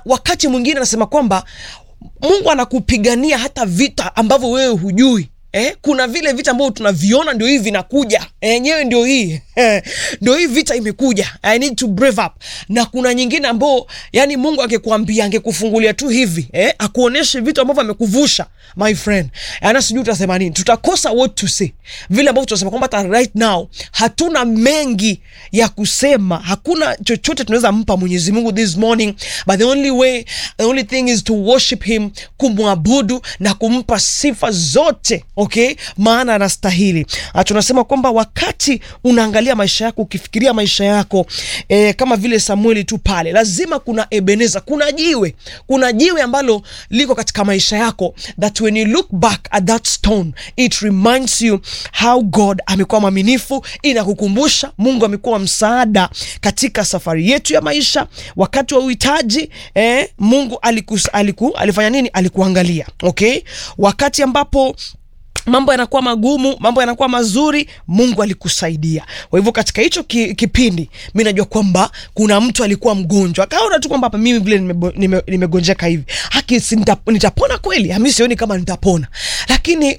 wakati mwingine anasema kwamba mungu anakupigania hata vita ambavyo wewe hujui Eh, kuna vile vita ambavyo tunaviona ndio hii vinakuja yenyewe ndio hii ndio hii vita imekuja i need to brave up na kuna nyingine ambao yani mungu angekuambia angekufungulia tu hivi eh, akuoneshe vitu ambavyo amekuvusha my friend ana sijui utasema nini tutakosa what to say vile ambavyo tunasema kwamba hata right now hatuna mengi ya kusema hakuna chochote tunaweza mpa mwenyezi mungu this morning but the only way the only thing is to worship him kumwabudu na kumpa sifa zote okay maana anastahili Ah, tunasema kwamba wakati unaangalia maisha yako ukifikiria maisha yako eh, kama vile samueli tu pale lazima kuna ebeneza kuna jiwe kuna jiwe ambalo liko katika maisha yako that when you look back at that stone it reminds you how god amekuwa mwaminifu inakukumbusha mungu amekuwa msaada katika safari yetu ya maisha wakati wa uhitaji eh, mungu alikus, aliku, alifanya nini alikuangalia okay wakati ambapo mambo yanakuwa magumu mambo yanakuwa mazuri mungu alikusaidia kwa hivyo katika hicho ki, kipindi mi najua kwamba kuna mtu alikuwa mgonjwa akaona tu kwamba hapa mimi vile nimegonjeka nime, nimegonjeka hivi haki si nita, nitapona kweli mi sioni kama nitapona lakini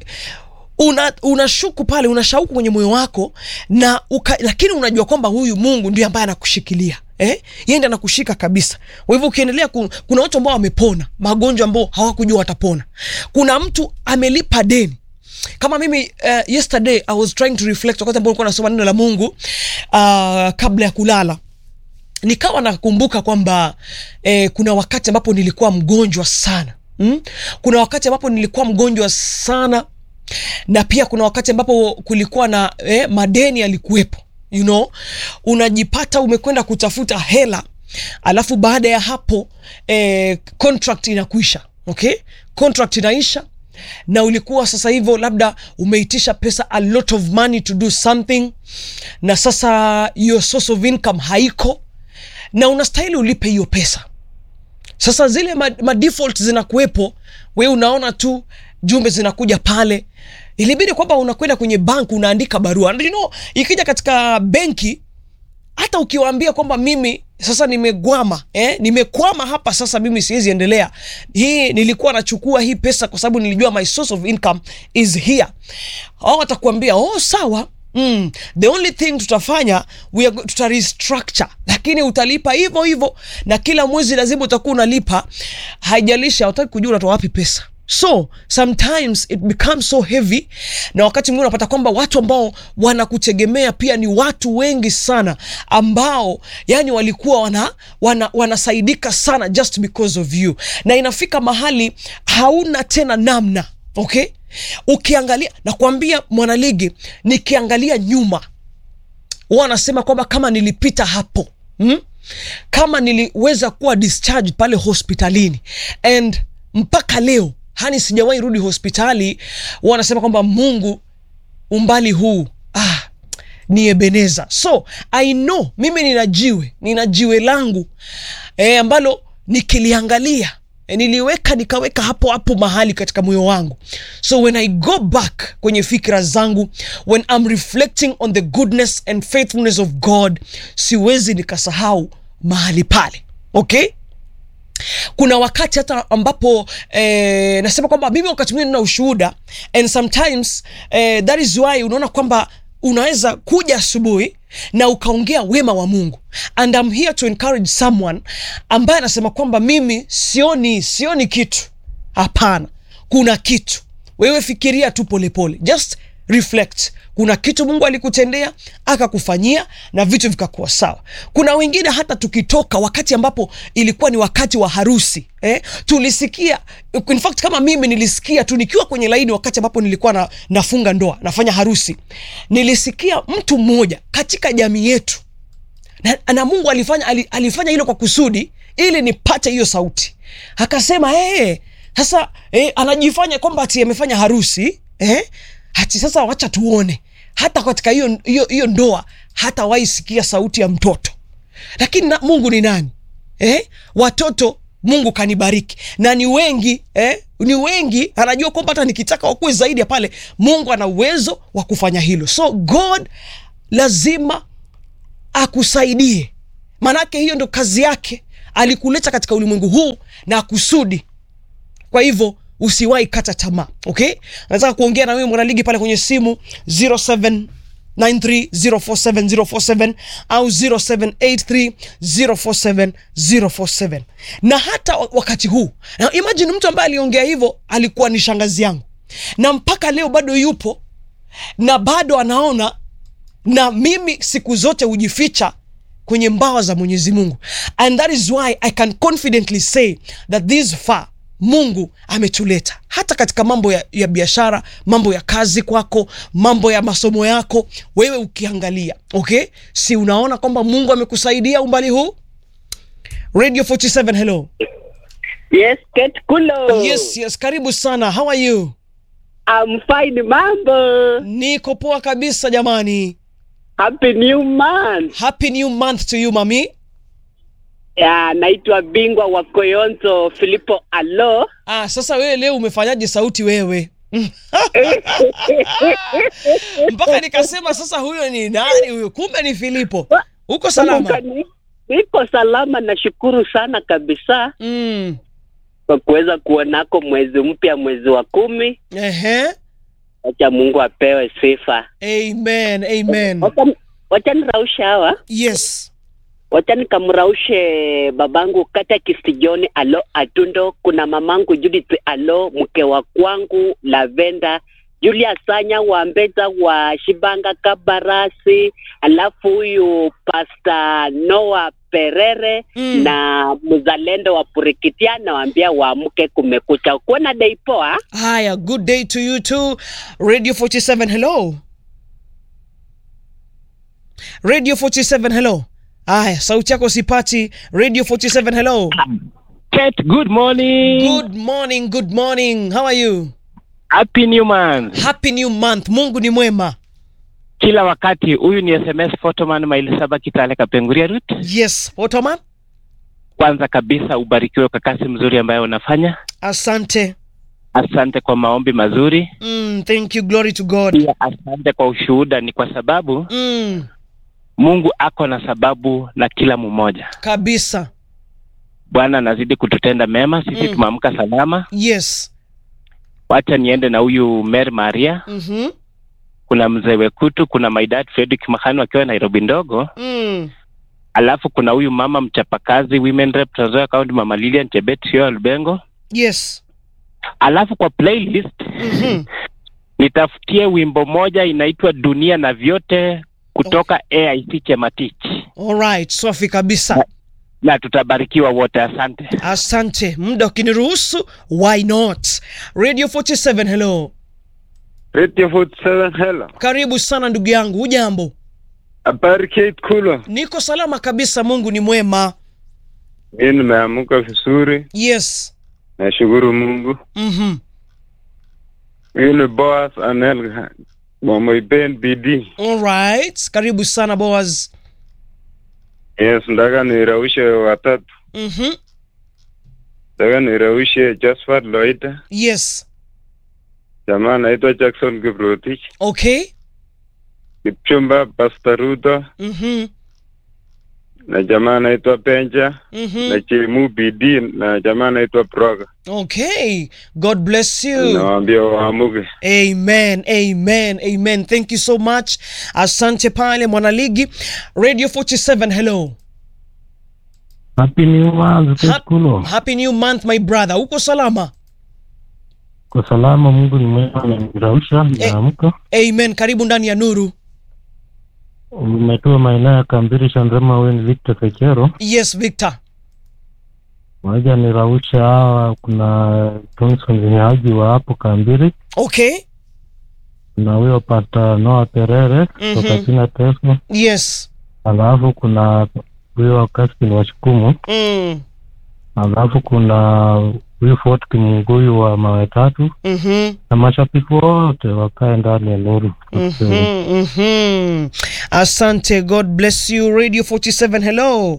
una unashuku pale una shauku kwenye moyo wako na uka, lakini unajua kwamba huyu mungu ndio ambaye anakushikilia Eh? yeye ndiye anakushika kabisa kwa hivyo ukiendelea ku, kuna watu ambao wamepona magonjwa ambao hawakujua watapona kuna mtu amelipa deni kama mimi uh, yesterday i was trying to reflect wakati ambao nilikuwa nasoma neno la mungu uh, kabla ya kulala nikawa nakumbuka kwamba eh, kuna wakati ambapo nilikuwa mgonjwa sana mm? kuna wakati ambapo nilikuwa mgonjwa sana na pia kuna wakati ambapo kulikuwa na eh, madeni yalikuwepo you know unajipata umekwenda kutafuta hela alafu baada ya hapo eh, contract inakuisha okay contract inaisha na ulikuwa sasa hivyo labda umeitisha pesa a lot of money to do something na sasa your source of income haiko na unastahili ulipe hiyo pesa sasa zile ma, ma default zinakuwepo we unaona tu jumbe zinakuja pale ilibidi kwamba unakwenda kwenye bank unaandika barua And you know, ikija katika benki hata ukiwaambia kwamba mimi sasa nimegwama eh? nimekwama hapa sasa mimi siwezi endelea hii nilikuwa nachukua hii pesa kwa sababu nilijua my source of income is here au watakuambia oh sawa Mm, the only thing tutafanya we are, go- tuta restructure lakini utalipa hivyo hivyo na kila mwezi lazima utakuwa unalipa haijalishi hautaki kujua unatoa wapi pesa so sometimes it becomes so heavy na wakati mwingine unapata kwamba watu ambao wanakutegemea pia ni watu wengi sana ambao yani walikuwa wana, wana, wanasaidika sana just because of you na inafika mahali hauna tena namna okay ukiangalia nakwambia mwanaligi nikiangalia nyuma huwa anasema kwamba kama nilipita hapo hmm? kama niliweza kuwa discharge pale hospitalini and mpaka leo hani sijawahi rudi hospitali huwa anasema kwamba mungu umbali huu ah, ni ebeneza so i know mimi nina jiwe nina jiwe langu e, ambalo nikiliangalia e, niliweka nikaweka hapo hapo mahali katika moyo wangu so when i go back kwenye fikira zangu when i'm reflecting on the goodness and faithfulness of god siwezi nikasahau mahali pale okay kuna wakati hata ambapo eh, nasema kwamba mimi wakati mwingine nina ushuhuda and sometimes eh, that is why unaona kwamba unaweza kuja asubuhi na ukaongea wema wa mungu and I'm here to encourage someone ambaye anasema kwamba mimi sioni sioni kitu hapana kuna kitu wewe fikiria tu polepole just reflect kuna kitu mungu alikutendea akakufanyia na vitu vikakuwa sawa kuna wengine hata tukitoka wakati ambapo ilikuwa ni wakati wa harusi eh, tulisikia in fact kama mimi nilisikia tu nikiwa kwenye laini wakati ambapo nilikuwa na, nafunga ndoa nafanya harusi nilisikia mtu mmoja katika jamii yetu na, na mungu alifanya ali- alifanya hilo kwa kusudi ili nipate hiyo sauti akasema hey, sasa eh, anajifanya kwamba ati amefanya harusi eh, ati sasa wacha tuone hata katika hiyo hiyo hiyo ndoa hata waisikia sauti ya mtoto lakini na, mungu ni nani eh? watoto mungu kanibariki na ni wengi eh? ni wengi anajua kwamba hata nikitaka wakuwe zaidi ya pale mungu ana uwezo wa kufanya hilo so god lazima akusaidie maanake hiyo ndo kazi yake alikuleta katika ulimwengu huu na kusudi kwa hivyo usiwahi kata tamaa okay nataka kuongea na wewe mwanaligi pale kwenye simu 0793047047 au 0783047047 na hata wa- wakati huu na imagine mtu ambaye aliongea hivyo alikuwa ni shangazi yangu na mpaka leo bado yupo na bado anaona na mimi siku zote hujificha kwenye mbawa za mwenyezi mungu and that is why i can confidently say that this far mungu ametuleta hata katika mambo ya, ya biashara mambo ya kazi kwako mambo ya masomo yako wewe ukiangalia okay si unaona kwamba mungu amekusaidia umbali huu radio 47 hello Yes, Kate Kulo. yes yes karibu sana how are you I'm fine, mambo. niko poa kabisa jamani Happy new month. happy new month to you mami Ya, naitwa bingwa wa Koyonzo Filipo Alo. ah, sasa wewe leo umefanyaje sauti wewe mpaka nikasema sasa huyo ni nani huyo kumbe ni filipo uko salama Kumbuka, Niko salama, nashukuru sana kabisa mm. kwa kuweza kuonako mwezi mpya, mwezi wa kumi. Ehe. Wacha Mungu apewe sifa. amen amen Wacha- Wacha niraushe hawa, yes wacha nikamraushe babangu Katekist John Alo Atundo, kuna mamangu Judith Alo, mke wa kwangu Lavenda Julia Sanya wa Mbeza wa Shibanga Kabarasi, alafu huyu Pasta Noah Perere Mm. na mzalendo wa Purikitia, nawaambia waamke, kumekucha. Kuona dei poa. haya good day to you too radio 47 hello radio 47 hello haya sauti yako sipati radio 47 hello Kate, good morning. good morning good morning how are you Happy new month. happy new month mungu ni mwema Kila wakati huyu ni SMS photoman maili saba Kitale Kapenguria route. yes otoman Kwanza kabisa ubarikiwe kwa kazi mzuri ambayo unafanya. asante Asante kwa maombi mazuri. mm, thank you glory to god Pia asante kwa ushuhuda, ni kwa sababu mm, Mungu ako na sababu na kila mmoja. kabisa Bwana anazidi kututenda mema, sisi Mm. tumeamka salama. yes Wacha niende na huyu Mary Maria, mm-hmm. kuna mzee Wekutu, kuna my dad Fredrick Mahanu akiwa Nairobi ndogo, mm. alafu kuna huyu mama mchapakazi women rep Trans Nzoia County, mama Lilian Chebet Sio Lubengo. yes Alafu kwa playlist mm-hmm. nitafutie wimbo moja inaitwa Dunia na Vyote kutoka AIC Chematich, alright swafi kabisa na tutabarikiwa wote. Asante. asante muda ukiniruhusu why not radio 47 hello Radio 47 hello. karibu sana ndugu yangu hujambo Habari Kate Kulo. niko salama kabisa mungu ni mwema Mimi nimeamka vizuri, yes nashukuru Mungu. mm-hmm. Mimi ni Boaz Anel Mama Ben BD. alright karibu sana boas Yes, ndaka niraushe watatu. mm-hmm. Ndaka niraushe Josephat Loida. yes Jamaa anaitwa Jackson Kiprotich. okay Kipchumba Pastor Ruto mm-hmm. na jamaa anaitwa Benja na Mm-hmm. Chemu BD na jamaa anaitwa Broga. okay god bless you Nawaambia waamuke. amen amen amen thank you so much asante pale mwanaligi radio 47 hello Happy New Month, Hap- Kekulo. happy new month my brother uko salama Kwa salama, Mungu ni mwema, amenirausha nimeamka. amen karibu ndani ya nuru Umetoa maeneo ya Kambiri, Shandrema, wewe ni Victor Kechero. yes victor Moja nirausha hawa, kuna Thompson Zinyaji wa hapo Kambiri, okay kuna huyo pata Noah Perere kutoka Mhm. Tina Teso, yes alafu kuna huyo Kaskin wa Shukumu, mm. alafu kuna huyu Fort Kimunguyu wa mawe tatu, mm-hmm. na mashabiki wote wakae ndani ya nuru. Mm-hmm. Mm-hmm. asante god bless you radio 47 hello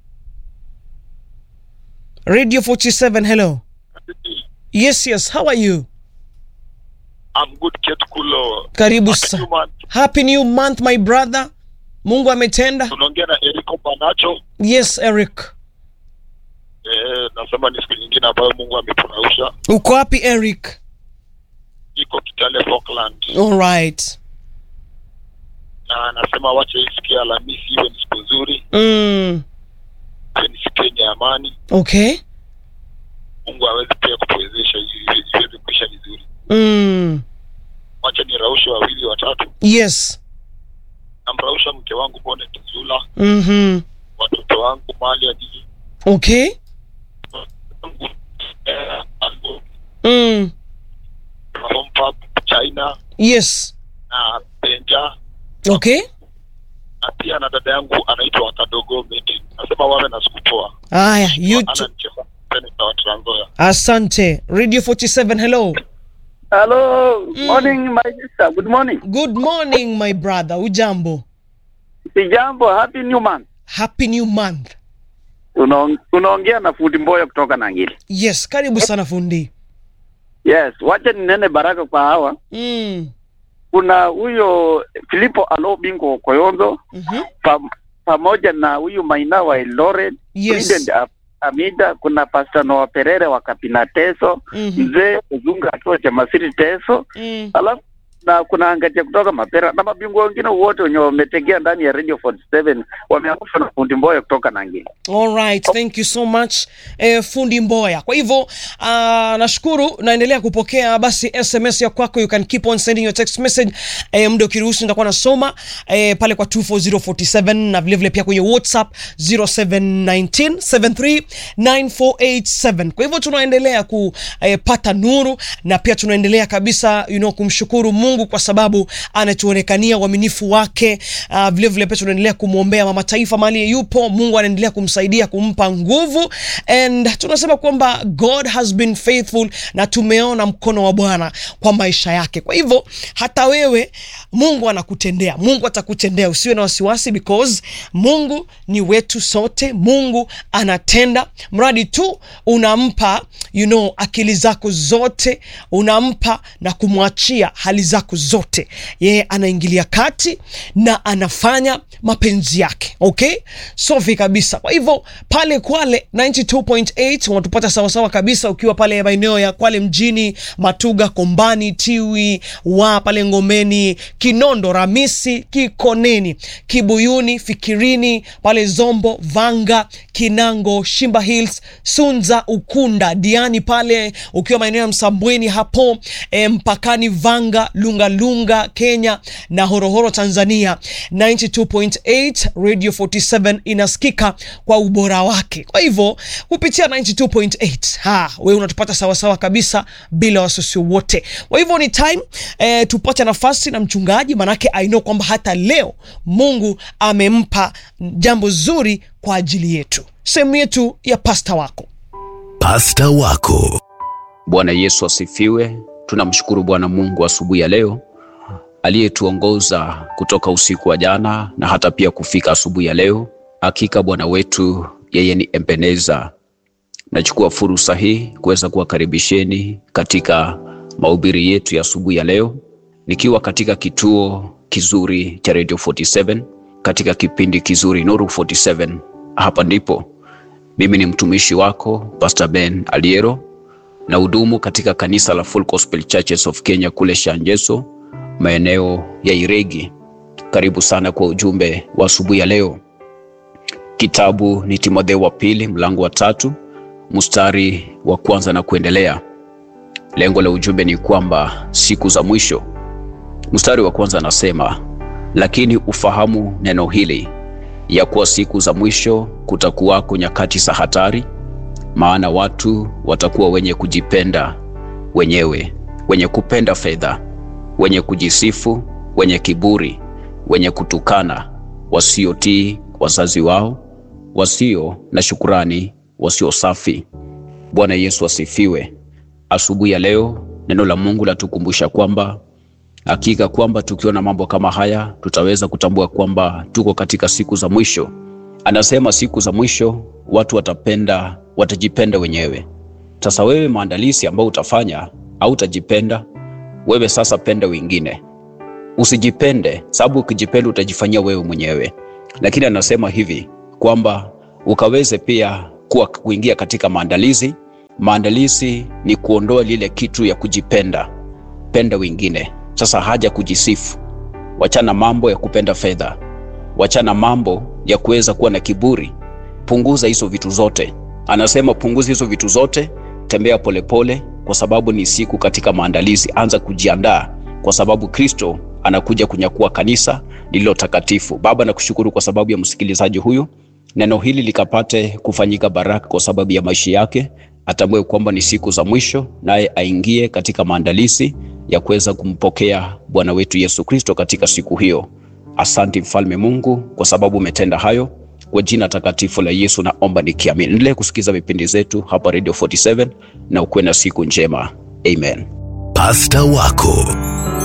radio 47 hello yes yes how are you I'm good Kate Kulo. karibu Happy sa new month. happy new month my brother mungu ametenda Tunaongea na Erico Banacho. yes eric Eh, nasema ni siku nyingine ambayo Mungu ameturausha. uko wapi eric Iko Kitale Falkland. alright Na anasema wacha hii siku ya Alhamisi iwe ni siku nzuri, mm. iwe ni siku yenye amani. okay Mungu aweze pia kutuwezesha ili iweze kuisha vizuri. mm. Wacha ni raushe wawili watatu. yes Namrausha mke wangu Bonet Zula, mm-hmm. watoto wangu mali ya jiji okay wangu eh, Algo, mm. Home Pub, China yes na Benja okay na pia na dada yangu anaitwa Kadogo Meti. Nasema wawe na siku poa. haya Ana youtube mcheza seneta wa Trans Nzoia. asante radio 47 hello Hello, Mm. morning my sister. Good morning. good morning my brother ujambo Sijambo, happy new month. happy new month Unaong- Unaongea na fundi Mboya kutoka Nangili. yes karibu sana fundi Yes, wacha ninene baraka kwa hawa. mm. Kuna huyo Filipo Alo Bingo Koyonzo mm-hmm. pam, pamoja na huyu Maina wa Eldoret, yes Prudent Am- Amida, kuna Pastor Noah Perere wa Kapina Teso, mm-hmm. mzee Uzunga akiwa Chamasiri Teso, mm. alafu na kuna Angatia kutoka Mapera na mabingwa wengine wote wenye wametegea ndani ya Radio 47 wameangushwa na fundi Mboya kutoka Nangili. All right, thank you so much eh, fundi Mboya. Kwa hivyo uh, nashukuru, naendelea kupokea basi SMS ya kwako, you can keep on sending your text message eh, muda ukiruhusu nitakuwa nasoma eh, pale kwa 24047 na vile vile pia kwenye WhatsApp 0719739487. Kwa hivyo tunaendelea kupata nuru na pia tunaendelea kabisa you know, kumshukuru Mungu kwa sababu anatuonekania uaminifu wake. Uh, vile vile pia tunaendelea kumwombea mama taifa mahali yupo, Mungu anaendelea kumsaidia kumpa nguvu, and tunasema kwamba God has been faithful, na tumeona mkono wa Bwana kwa maisha yake. Kwa hivyo hata wewe Mungu anakutendea, Mungu atakutendea, usiwe na wasiwasi, because Mungu ni wetu sote. Mungu anatenda, mradi tu unampa you know, akili zako zote, unampa na kumwachia hali zako zote, yeye anaingilia kati na anafanya mapenzi yake. Okay, safi kabisa. Kwa hivyo pale Kwale 92.8 unatupata sawasawa kabisa, ukiwa pale maeneo ya Kwale mjini, Matuga, Kombani, Tiwi wa pale Ngomeni, Kinondo, Ramisi, Kikoneni, Kibuyuni, Fikirini, pale Zombo, Vanga, Kinango, Shimba Hills, Sunza, Ukunda, Diani pale ukiwa maeneo ya Msambweni hapo e, mpakani Vanga, Lungalunga Kenya na Horohoro Tanzania. 92.8 Radio 47 inasikika kwa ubora wake. Kwa hivyo kupitia 92.8 ha, wewe unatupata sawasawa kabisa bila wasiwasi wote. Kwa hivyo ni time eh, tupate nafasi na mchungaji, manake I know kwamba hata leo Mungu amempa jambo zuri kwa ajili yetu. Sehemu yetu ya pasta wako Pasta wako Bwana Yesu asifiwe. Tunamshukuru Bwana Mungu asubuhi ya leo aliyetuongoza kutoka usiku wa jana na hata pia kufika asubuhi ya leo. Hakika Bwana wetu yeye ni Ebeneza. Nachukua fursa hii kuweza kuwakaribisheni katika mahubiri yetu ya asubuhi ya leo, nikiwa katika kituo kizuri cha Radio 47 katika kipindi kizuri Nuru 47. Hapa ndipo mimi ni mtumishi wako Pastor Ben Aliero na hudumu katika kanisa la Full Gospel Churches of Kenya kule Shanjeso, maeneo ya Iregi. Karibu sana kwa ujumbe wa asubuhi ya leo. Kitabu ni Timotheo wa pili mlango wa tatu mstari wa kwanza na kuendelea. Lengo la ujumbe ni kwamba siku za mwisho. Mstari wa kwanza anasema, lakini ufahamu neno hili ya kuwa siku za mwisho kutakuwako nyakati za hatari, maana watu watakuwa wenye kujipenda wenyewe, wenye kupenda fedha, wenye kujisifu, wenye kiburi, wenye kutukana, wasiotii wazazi wao, wasio na shukurani, wasio safi. Bwana Yesu asifiwe. Asubuhi ya leo neno la Mungu latukumbusha kwamba hakika kwamba tukiona mambo kama haya tutaweza kutambua kwamba tuko katika siku za mwisho. Anasema siku za mwisho watu watapenda, watajipenda wenyewe. Sasa wewe, maandalizi ambayo utafanya au utajipenda wewe, sasa penda wengine, usijipende, sababu ukijipenda utajifanyia wewe mwenyewe. Lakini anasema hivi kwamba ukaweze pia kuwa kuingia katika maandalizi. Maandalizi ni kuondoa lile kitu ya kujipenda, penda wengine. Sasa haja kujisifu, wachana mambo ya kupenda fedha, wachana mambo ya kuweza kuwa na kiburi, punguza hizo vitu zote. Anasema punguza hizo vitu zote, tembea polepole pole, kwa sababu ni siku katika maandalizi. Anza kujiandaa kwa sababu Kristo anakuja kunyakua kanisa lililo takatifu. Baba, nakushukuru kwa sababu ya msikilizaji huyu, neno hili likapate kufanyika baraka kwa sababu ya maisha yake, atambue kwamba ni siku za mwisho, naye aingie katika maandalizi ya kuweza kumpokea Bwana wetu Yesu Kristo katika siku hiyo. Asante mfalme Mungu kwa sababu umetenda hayo. Kwa jina takatifu la Yesu naomba nikiamini. Endelee kusikiza vipindi zetu hapa Radio 47 na ukuwe na siku njema. Amen. Pasta wako